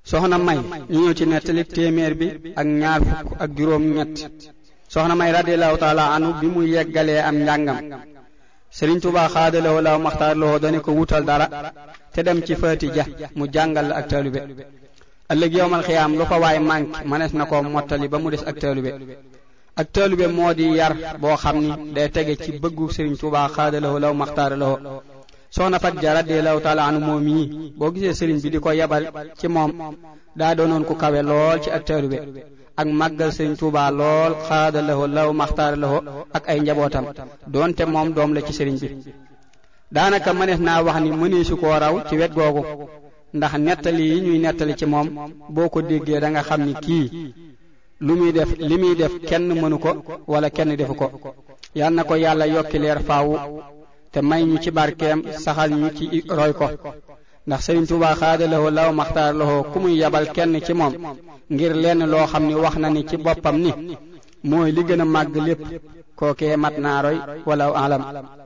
soxna may ñu ñëw ci nettali téeméer bi ak ñaar fukk ak juróom ñett soxna may radiallahu taala anu bi mu yeggalee am njàngam sëriñ Tuubaa xaadalawoo law maxtaar lawoo dane ko wutal dara te dem ci faati ja mu jàngal la ak taalube ëllëg yowmal xiyaam lu fa waay manqué mënees na ko mottali ba mu des ak taalube ak taalube moo di yar boo xam ni day tege ci bëggu sëriñ Tuubaa xaadalawoo law maxtaar lawoo soxna fat ja radiallahu taala anu moom yi boo gisee sëriñ bi di ko yebal ci moom daa doonoon ku kawe lool ci ak taalube ak màggal sëriñ Tuubaa lool xaada laho law maxtaar laho ak ay njabootam doonte moom doom la ci sëriñ bi daanaka mënees naa wax ni mëneesu koo raw ci wet googu ndax nettali yi ñuy nettali ci moom boo ko déggee da nga xam ni kii lu muy def li muy def kenn mënu ko wala kenn defu ko yal na ko yàlla yokki leer faawu te may ñu ci barkeem saxal ñu ci roy ko ndax sëriñ Tuubaa xaadalawoo law maxtaar lawoo ku muy yabal kenn ci moom ngir lenn loo xam ni wax na ni ci boppam ni mooy li gën a màgg lépp kookee mat naa roy wala alam